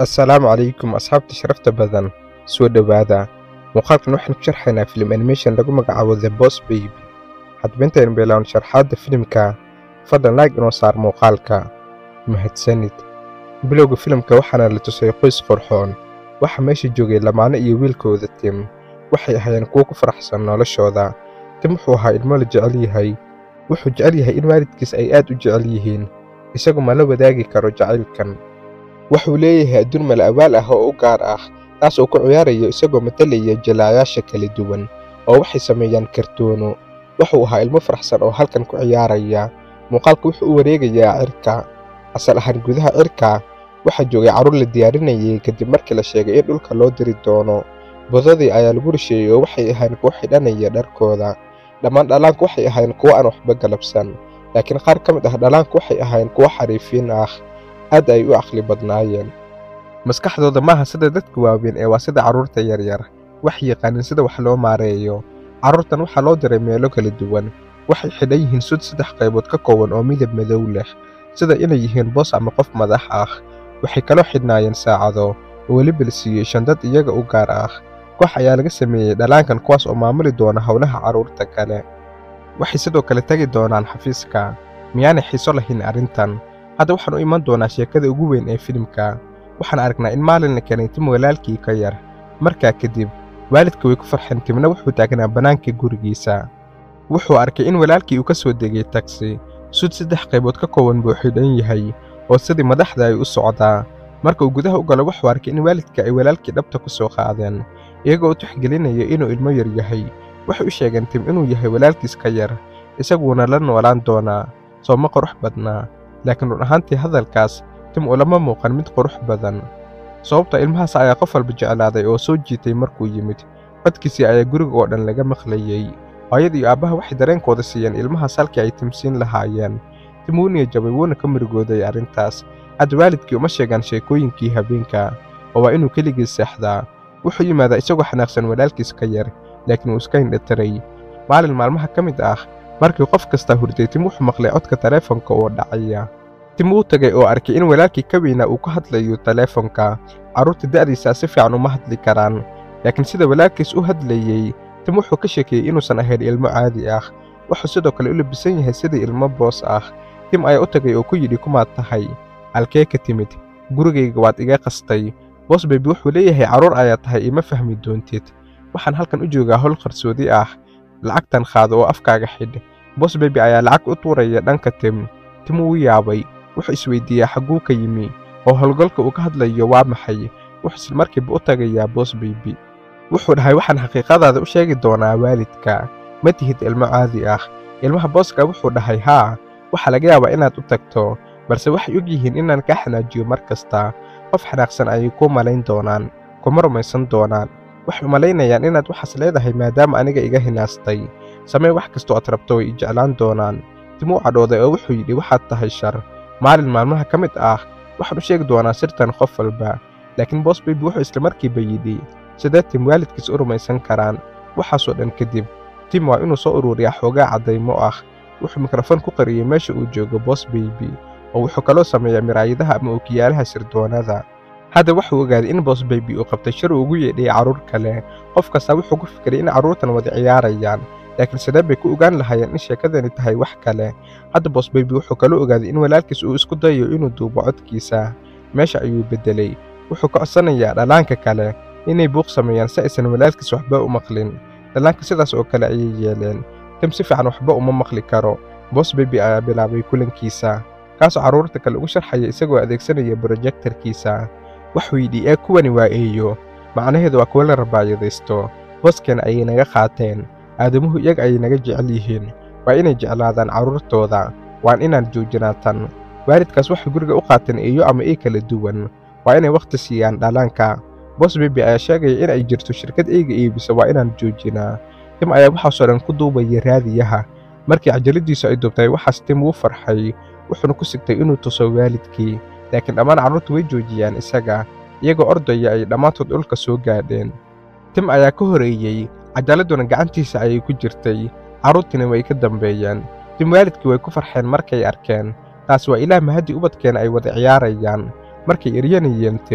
assalaamu calaykum asxaabta sharafta badan soo dhowaada muuqaalkan waxaan ku sharxaynaa filim animation lagu magacaabo the boss baby haddaba intaynu bilaawno sharxaadda filimka fadlan laag inoo saar muuqaalka mahadsanid bilowga filimka waxaana la tusay qoys qorxoon waxaa meesha joogay lamaane iyo wiilkooda tim waxay ahaayeen kuwo ku faraxsan noloshooda tim wuxuu ahaa ilmo la jecel yahay wuxuu jecel yahay in waalidkiis ay aad u jecel yihiin isagu ma la wadaagi karo jacaylkan wuxuu leeyahay adduun mala awaal ah oo u gaar ah taas oo ku ciyaarayo isagoo matalaya jalaayaasha kala duwan oo waxay sameeyaan kartoono wuxuu ahaa ilmo faraxsan oo halkan ku ciyaaraya muuqaalka wuxuu u wareegayaa cirka asal ahaan gudaha cirka waxaa joogay carruur la diyaarinayay kadib markii la sheegay in dhulka loo diri doono budadii ayaa lagu risheeyey oo waxay ahayn kuwo xidhanaya dharkooda dhammaan dhallaanku waxay ahayn kuwo aan waxba galabsan laakiin qaar ka mid ah dhallaanku waxay ahayn kuwo xariifiin ah aad ay u caqli badnaayeen maskaxdooda maaha sida dadka waaweyn ee waa sida carruurta yaryar wax yaqaanin sida wax loo maareeyo carruurtan waxaa loo diray meelo kala duwan waxay xidhan yihiin sud saddex qaybood ka kooban oo midab madow leh sida inay yihiin boos ama qof madax ah waxay kaloo xidhnaayeen saacado oo weliba la siiyey shandad iyaga u gaar ah koox ayaa laga sameeyey dhallaankan kuwaas oo maamuli doona howlaha carruurta kale waxay sidoo kale tegi doonaan xafiiska miyaanay xiiso lahayn arrintan hadda waxaan u iman doonaa sheekada ugu weyn ee filimka waxaan aragnaa in maalin la keenay tim walaalkii ka yar markaa kadib waalidka way ku farxeen timna wuxuu taagnaa bannaanka gurigiisa wuxuu arkay in walaalkii uu ka soo degay tagsi sud saddex qaybood ka kooban buu xidhan yahay oo sidii madaxda ay u socdaa marka uu gudaha u galo wuxuu arkay in waalidka ay walaalkii dhabta ku soo qaadeen iyagoo u tixgelinaya inuu ilmo yar yahay waxay u sheegeen tim inuu yahay walaalkiis ka yar isaguuna la noolaan doonaa sooma qurux badnaa laakiin run ahaantii hadalkaas tim ulama muuqan mid qurux badan sababta ilmahaas ayaa qof walba jeclaaday oo soo jiitay markuu yimid codkiisii ayaa guriga oo dhan laga maqlayey hooyada iyo aabbaha waxay dareenkooda siiyeen ilmahaas halkii ay timsiin lahaayeen tim wuu niya jabay wuuna ka murugooday arrintaas hadda waalidkii uma sheegaan sheekooyinkii habeenka oo waa inuu keligii seexdaa wuxuu yimaadaa isagoo xanaaqsan walaalkiis ka yar laakiin uu iska indhatiray maalin maalmaha ka mid ah markii qof kastaa hurday tim wuxuu maqlay codka taleefonka oo dhacaya tim wuu tegay oo arkay in walaalkii ka weynaa uu ka hadlayo taleefonka carruurta da'diisaa si fiican uma hadli karaan laakiin sida walaalkiis u hadlayey tim wuxuu ka sheekeeyey inuusan ahayn ilmo caadi ah wuxuu sidoo kale u labisan yahay sidii ilmo boos ah tim ayaa u tegay oo ku yidhi kumaad tahay halkee ka timid gurigayga waad iga qastay boos baybi wuxuu leeyahay carruur ayaa tahay ima fahmi doontid waxaan halkan u joogaa howl qarsoodi ah lacagtan qaado oo afkaaga xidh boos baybi ayaa lacag u tuuraya dhanka tim tim wuu yaabay wuxuu isweydiiyaa xagguu ka yimi oo howlgalka uu ka hadlayo waa maxay wuxuu islamarkiiba u tagayaa boos baybi wuxuu dhahay waxaan xaqiiqadaada u sheegi doonaa waalidka ma tihid ilmo caadi ah ilmaha booska wuxuu dhahay haa waxaa laga yaabaa inaad u tagto balse waxay og yihiin inaan kaa xanaajiyo mar kasta qof xanaaqsan ayay kuu malayn doonaan kuma rumaysan doonaan waxay umalaynayaan inaad waxaas leedahay maadaama aniga iga hinaastay samee wax kastoo aad rabto way i jeclaan doonaan tim uu cadhooday oo wuxuu yidhi waxaad tahay shar maalin maalmaha ka mid ah waxaan u sheegi doonaa sirtan qof walba laakiin boos baybi wuxuu islamarkiiba yidhi sidee tim waalidkiis u rumaysan karaan waxaasoo dhan kadib tim waa inuu soo ururiyaa xoogaa caddaymo ah wuxuu mikrofon ku qariyey meesha uu joogo boos baybi oo wuxuu kaloo sameeyaa miraayadaha ama ookiyaalaha sirdoonada hadda wuxuu ogaaday in boos baybi uu qabtay shir uu ugu yeedhay carruur kale qof kastaa wuxuu ku fikiray in carruurtan wada ciyaarayaan laakiin sidee bay ku ogaan lahaayeen in sheekadani tahay wax kale hadda boos baybi wuxuu kaloo ogaaday in walaalkiis uu isku dayayo inuu duubo codkiisa meesha ayuu beddelay wuxuu ka codsanayaa dhallaanka kale inay buuq sameeyaan si aysan walaalkiis waxba u maqlin dhallaanka sidaas oo kale ayay yeeleen tim si fiican waxba uma maqli karo boos baybi ayaa bilaabay kulankiisa kaasoo carruurta kale ugu sharxaya isagoo adeegsanaya brojektarkiisa wuxuu yidhi ee kuwani waa eeyo macnaheedu waa kuwa la rabaayadaysto booskeenna ayay naga qaateen aadamuhu iyaga ayay naga jecel yihiin waa inay jeclaadaan carruurtooda waan inaan joojinaa tan waalidkaas waxay guriga u qaateen eeyo ama ey kala duwan waa inay wakhti siiyaan dhallaanka boos bebi ayaa sheegaya in ay jirto shirkad eyga iibisa waa inaan joojinaa tim ayaa waxaasoo dhan ku duubaya raadiyaha markii cajaladiisu ay duubtay waxaas tim wuu farxay wuxuuna ku sigtay inuu tuso waalidkii laakiin dhammaan carruurtu way joojiyaan isaga iyagoo ordaya ay dhammaantood dhulka soo gaadheen tim ayaa ka horeeyey cajaladuna gacantiisa ayay ku jirtay carruurtiina way ka dambeeyeen tim waalidkii way ku farxeen markay arkeen taas waa ilaah mahadii ubadkeena ay wada ciyaarayaan markay eryanayeen tim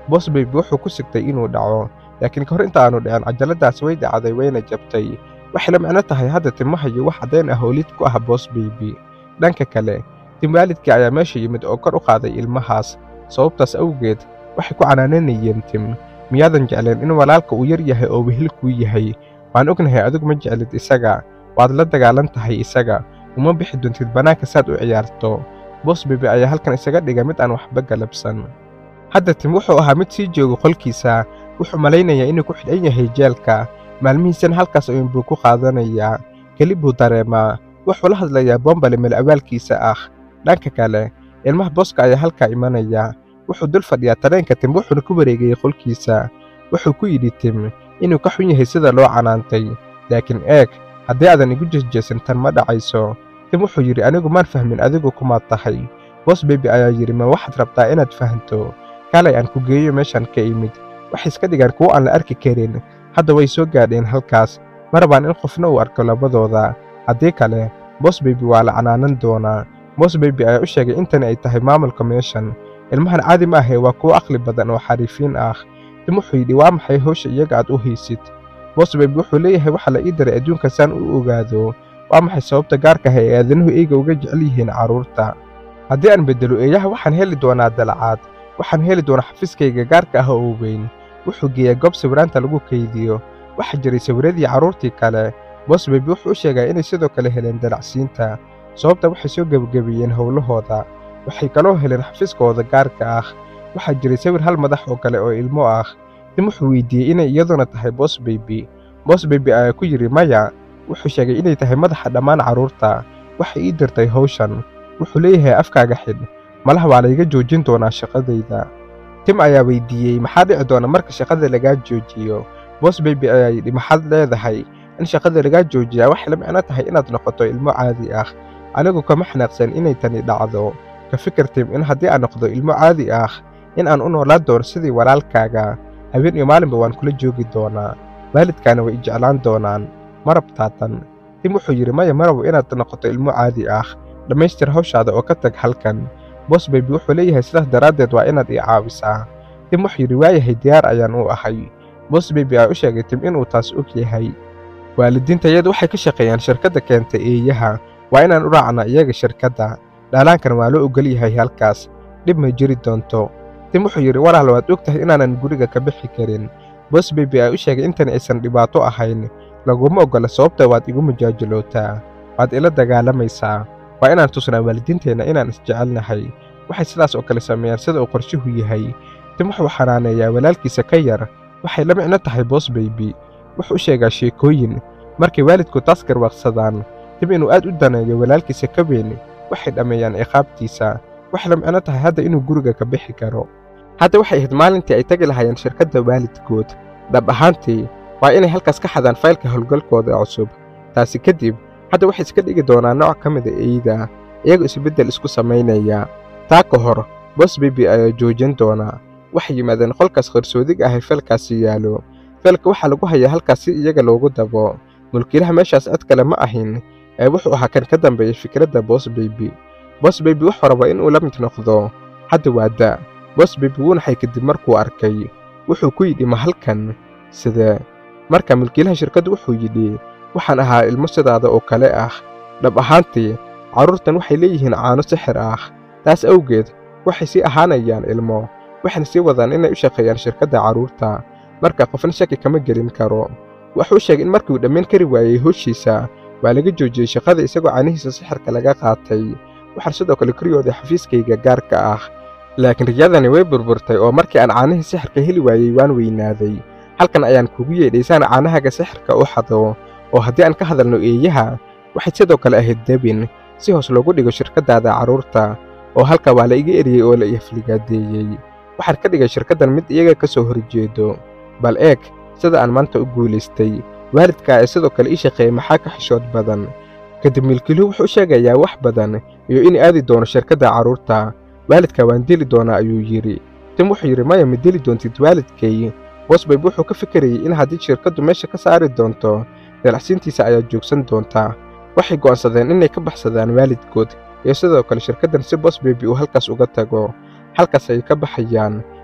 boss baby wuxuu ku sigtay inuu dhaco laakiin ka hor inta aanu dhicin cajaladaas way dhacday wayna jabtay waxay la micno tahay hadda timaha iyo wax caddayn ah oo lid ku ah boss baby dhanka kale tim waalidkii ayaa meesha yimid oo kor u qaaday ilmahaas sababtaas awgeed waxay ku canaananayeen tim miyaadan jecleen in walaalka uu yar yahay oo wehel kuu yahay waan ognahay adigu ma jeclid isaga waad la dagaalan tahay isaga uma bixi doontid bannaanka saad u ciyaarto boss baby ayaa halkan isaga dhiga mid aan waxba galabsan hadda tim wuxuu ahaa mid sii jooga qolkiisa wuxuu malaynayaa inuu ku xidhan yahay jeelka maalmihiisana halkaas ayuunbuu ku qaadanayaa keli buu dareemaa wuxuu la hadlayaa bombale meel awaalkiisa ah dhanka kale ilmaha booska ayaa halkaa imanaya wuxuu dul fadhiyaa tareenka tim wuxuuna ku wareegayey qolkiisa wuxuu ku yidhi tim inuu ka xun yahay sida loo canaantay laakiin eeg haddii aadan igu jeesjeesin tan ma dhacayso tim wuxuu yidhi anigu maan fahmin adigu kumaad tahay boss baby ayaa yidhi ma waxaad rabtaa inaad fahanto kaalay aan ku geeyo meeshaan ka imid waxay iska dhigaan kuwo aan la arki karin hadda way soo gaadheen halkaas ma rabaan in qofna uu arko labadooda haddii kale boss baby waa la canaanan doonaa boss baby ayaa u sheegay intani ay tahay maamulka meeshan ilmahan caadi ma ahee waa kuwo aqli badan oo xariifiin ah tim wuxuu yidhi waa maxay hawsha iyaga aad u haysid boss baby wuxuu leeyahay waxaa la ii daray adduunka saan u ogaado waa maxay sababta gaarka ah ee aadanuhu eyga uga jecel yihiin carruurta haddii aan beddelo eeyaha waxaan heli doonaa dalacaad waxaan heli doonaa xafiiskayga gaarka ah oo weyn wuxuu geeyaa goob sawiraanta lagu kaydiyo waxaa jiray sawiradii carruurtii kale boss baby wuxuu u sheegaa inay sidoo kale heleen dalacsiinta sababta waxay soo gebagabeeyeen howlahooda waxay kaloo heleen xafiiskooda gaarka ah waxaa jiray sawir hal madax oo kale oo ilmo ah tim wuxuu weydiiyey inay iyaduna tahay boss baby boss baby ayaa ku yidhi maya wuxuu sheegay inay tahay madaxa dhammaan carruurta waxay ii dirtay hawshan wuxuu leeyahay afkaaga xidh malaha waa layga joojin doonaa shaqadayda tim ayaa weydiiyey maxaa dhici doona marka shaqada lagaa joojiyo boss baby ayaa yidhi maxaad leedahay in shaqada lagaa joojiyaa waxay la micno tahay inaad noqoto ilmo caadi ah anigu kama xanaaqsan inay tani dhacdo ka fikir tim in haddii aan noqdo ilmo caadi ah in aan u noolaan doono sidii walaalkaaga habeen iyo maalinba waan kula joogi doonaa waalidkaana way i jeclaan doonaan ma rabtaa tan tim wuxuu yidhi maya ma rabo inaad noqoto ilmo caadi ah dhammaystir hawshaada oo ka tag halkan boss baby wuxuu leeyahay sidaas daraaddeed waa inaad ii caawisaa tim wuxuu yidhi waayahay diyaar ayaan u ahay boss baby ayaa u sheegay tim inuu taas og yahay waalidiintayadu waxay ka shaqeeyaan shirkadda keenta eeyaha waa inaan u raacnaa iyaga shirkadda dhaalaankan waa loo ogol yahay halkaas dhib may jiri doonto tim wuxuu yidhi walaal waad og tahay inaanan guriga ka bixi karin boss baby ayaa u sheegay intani aysan dhibaato ahayn laguma oggola sababta waad igu mujaajilootaa waad ila dagaalamaysaa waa inaan tusnaa waalidiinteenna inaan isjecelnahay waxay sidaas oo kale sameeyaan sida uu qorshuhu yahay tim wuxuu xanaaneeyaa walaalkiisa ka yar waxay la micno tahay boss baby wuxuu u sheegaa sheekooyin markay waalidku taas garwaaqsadaan tim inuu aad u daneeyo walaalkiisa ka weyn waxay dhammeeyaan ciqaabtiisa waxay la micno tahay hadda inuu guriga ka bixi karo hadda waxay ahayd maalintii ay tagi lahaayeen shirkadda waalidkood dhab ahaantii waa inay halkaas ka xadaan faylka howlgalkooda cusub taasi kadib hadda waxay iska dhigi doonaa nooc ka mida eyda iyagoo isbeddel isku samaynaya taa ka hor boss baby ayaa joojin doonaa waxay yimaadeen qolkaas qarsoodiga ah ee feelkaasi yaalo feelka waxaa lagu hayaa halkaas si iyaga loogu dabo mulkiilaha meeshaas cid kale ma ahin ee wuxuu ahaa kan ka dambeeyey fikradda boss baby boss baby wuxuu rabaa inuu la mid noqdo hadda waa da boss baby wuu naxay kadib markuu arkay wuxuu ku yidhi ma halkan sidee marka mulkiilaha shirkaddu wuxuu yidhi waxaan ahaa ilmo sidaada oo kale ah dhab ahaantii carruurtan waxay leeyihiin caano sixir ah taas awgeed waxay sii ahaanayaan ilmo waxayna sii wadaan inay u shaqeeyaan shirkadda carruurta marka qofna shaki kama gelin karo wuxuu sheegay in markii uu dhammayn kari waayey howshiisa waa laga joojiyey shaqada isagoo caanihiisa sixirka laga qaatay waxaan sidoo kale koriyooday xafiiskayga gaarka ah laakiin riyadani way burburtay oo markii aan caanihii sixirka heli waayey waan weynaaday halkan ayaan kugu yeedhay saan caanahaga sixirka u xado oo haddii aan ka hadalno eeyaha waxay sidoo kale ahayd debin si hoos loogu dhigo shirkaddaada carruurta oo halka waa la iga eriyey oo la iafligaadeeyey waxaan ka dhigay shirkaddan mid iyaga ka soo horjeedo bal eeg sida aan maanta u guulaystay waalidkaa ee sidoo kale ii shaqeeyey maxaa ka xishood badan kadib milkiiluhu wuxuu u sheegayaa wax badan iyo in aadi doono shirkadda carruurta waalidka waan dili doonaa ayuu yidhi tim wuxuu yidhi maya ma dili doontid waalidkay bosbayb wuxuu ka fikirayey in haddii shirkaddu meesha ka saari doonto dalacsiintiisa ayaa joogsan doontaa waxay go'aansadeen inay ka baxsadaan waalidkood iyo sidoo kale shirkaddan si bosbaybi uu halkaas uga tago halkaas ay ka baxayaan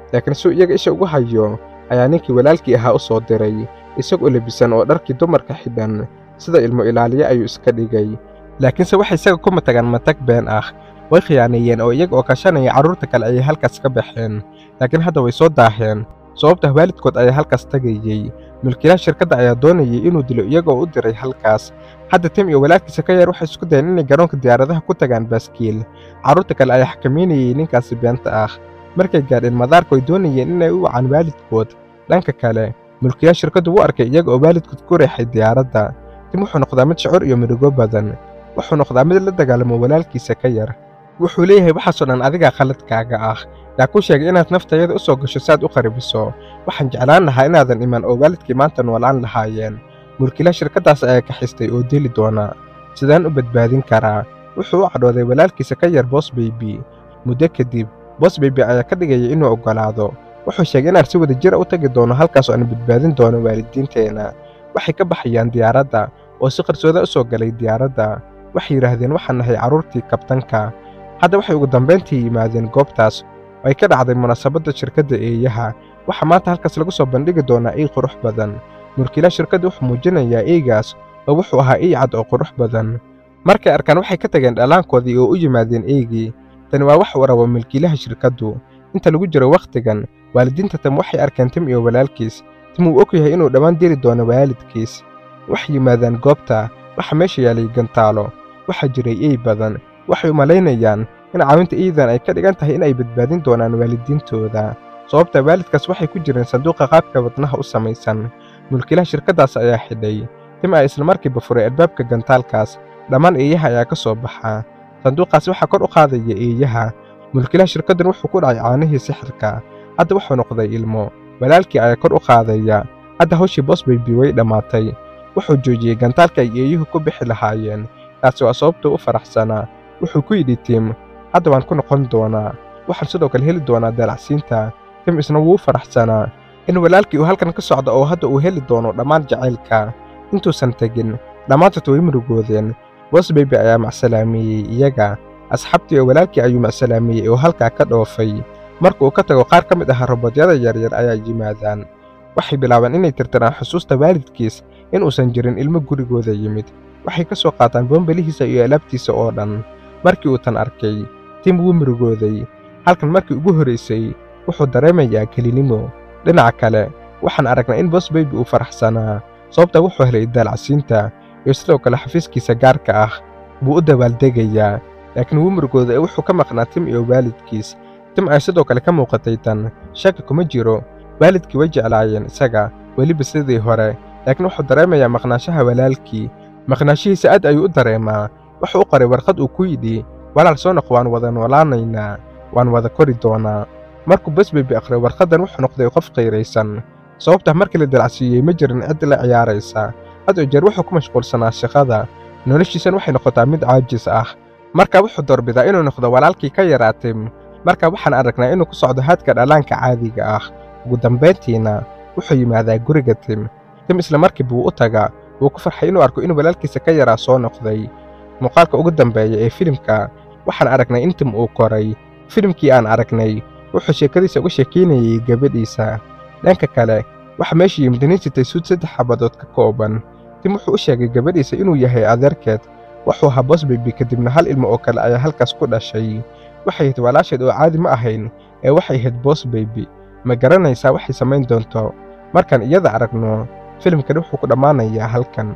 laakiin suu iyaga isha ugu hayo ayaa ninkii walaalkii ahaa u soo diray isagoo lebisan oo dharkii dumarka xidhan sida ilmo ilaaliye ayuu iska dhigay laakiinse waxay isaga ku matagaan matag been ah way khiyaaneeyeen oo iyaga oo kashanaya carruurta kale ayay halkaas ka baxeen laakiin hadda way soo daaheen sababtah waalidkood ayaa halkaas tagayey mulkiilaha shirkadda ayaa doonayay inuu dilo iyaga oo u diray halkaas hadda tim iyo walaalkiisa ka yar waxay isku dayeen inay garoonka diyaaradaha ku tagaan baaskiil carruurta kale ayaa xakamaynayay ninkaasi beenta ah markay gaadheen madaarku ay doonayeen inay u wacaan waalidkood dhanka kale mulkiilaha shirkaddu wuu arkay iyaga oo waalidkood ku reexay diyaaradda tim wuxuu noqdaa mid shacur iyo midhigo badan wuxuu noqdaa mid la dagaalamo walaalkiisa ka yar wuxuu leeyahay waxaasoo dhan adigaa khaladkaaga ah yaa kuu sheegay inaad naftayada u soo gasho si aad u qaribiso waxaan jeclaan lahaa inaadan iman oo waalidkii maanta noolaan lahaayeen mulkiilaha shirkaddaas ayaa kaxistay oo deli doona sidaan u badbaadin karaa wuxuu u cadhooday walaalkiisa ka yar boos beybi muddo kadib boos beybi ayaa ka dhigaya inuu oggolaado wuxuu sheegay inaan si wada jira u tagi doono halkaas oo aan badbaadin doono waalidiinteenna waxay ka baxayaan diyaaradda oo si qarsooda u soo galay diyaaradda waxay yidhaahdeen waxaan nahay carruurtii kabtanka hadda waxay ugu dambayntii yimaadeen goobtaas oo ay ka dhacday munaasabadda shirkadda eeyaha waxaa maanta halkaas lagu soo bandhigi doonaa ey qurux badan mulkiilaha shirkadda wuxuu muujinayaa eygaas oo wuxuu ahaa ey cad oo qurux badan markay arkaan waxay ka tageen dhallaankoodii oo u yimaadeen eygii tani waa wax uu rabo milkiilaha shirkaddu inta lagu jiro wakhtigan waalidiinta tam waxay arkeen tim iyo walaalkiis tim uu og yahay inuu dhammaan diri doono waalidkiis waxay yimaadaan goobta waxa meesha yaalay gantaalo waxaa jiray ey badan waxay u malaynayaan in caawinta eydan ay ka dhigan tahay in ay badbaadin doonaan waalidiintooda sababta waalidkaas waxay ku jireen sanduuqa qaabka wadnaha u samaysan mulkiilaha shirkaddaas ayaa xidhay tim ayaa islamarkiiba furay albaabka gantaalkaas dhammaan eeyaha ayaa ka soo baxa sanduuqaas waxaa kor u qaadaya eeyaha mulkiilaha shirkaddan wuxuu ku dhacay caanihii sixirka hadda wuxuu noqday ilmo walaalkii ayaa kor u qaadaya hadda hawshii boos baybi way dhammaatay wuxuu joojiyey gantaalka ay eeyuhu ku bixi lahaayeen taasi waa sababtuu u faraxsanaa wuxuu ku yidhi tim hadda waan ku noqon doonaa waxaan sidoo kale heli doonaa daalacsiinta tim isna wuu u faraxsanaa in walaalkii uu halkan ka socdo oo hadda uu heli doono dhammaan jacaylka intuusan tegin dhammaantood way murugoodeen boos beybi ayaa macsalaameeyey iyaga asxaabtii oo walaalkii ayuu macsalaameeyey oo halkaa ka dhoofay marka uu ka tago qaar ka mid ah robodyada yaryar ayaa yimaadaan waxay bilaabeen inay tirtiraan xusuusta waalidkiis in uusan jirin ilmo gurigooda yimid waxay ka soo qaataan bombelihiisa iyo alaabtiisa oo dhan markii uu tan arkay tim wuu murugooday halkan markii ugu horraysay wuxuu dareemayaa kelinimo dhinaca kale waxaan aragnaa in boos beybi uu faraxsanaa sababta wuxuu helay daalacsiinta iyo sidoo kale xafiiskiisa gaarka ah buu u dabaaldegayaa laakiin wuu murugooday ee wuxuu ka maqnaa tim iyo waalidkiis tim ay sidoo kale ka muuqatay tan shaki kuma jiro waalidkii way jeclaayeen isaga weliba sidii hore laakiin wuxuu dareemayaa maqnaanshaha walaalkii maqnaashihiisa aad ayuu u dareemaa wuxuu u qoray warqad uu ku yidhi walaal soo noq waan wada noolaanaynaa waan wada kori doonaa markuu basbeybi akhriyo warqaddan wuxuu noqday qof qayraysan sababtah markii la dalacsiiyey ma jirin cid la ciyaaraysa had oo jeer wuxuu ku mashquulsanaa shaqada noloshiisan waxay noqotaa mid caajis ah marka wuxuu doorbidaa inuu noqdo walaalkii ka yaraa tim marka waxaan aragnaa inuu ku socdo haadka dhallaanka caadiga ah ugu dambayntiina wuxuu yimaadaa guriga tim tim isla markiiba wuu u tagaa wuu ku farxay inuu arko in walaalkiisa ka yaraa soo noqday muuqaalka ugu dambeeya ee filimka waxaan aragnay in tim uu koray filimkii aan aragnay wuxuu sheekadiisa uga sheekaynayey gabadhiisa dhanka kale waxa meesha yimid nin sitay suud saddex xabadood ka kooban tim wuxuu u sheegay gabadhiisa inuu yahay adeerkeed wuxuu ahaa boosbeybi kadibna hal ilmo oo kale ayaa halkaas ku dhashay waxay ahayd walaasheed oo caadi ma ahayn ee waxay ahayd boosbeybi ma garanaysaa waxay samayn doonto markaan iyada aragno filimkani wuxuu ku dhammaanayaa halkan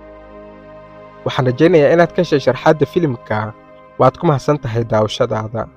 waxaan rajaynayaa inaad ka heshay sharxaadda filimka waad ku mahadsan tahay daawashadaada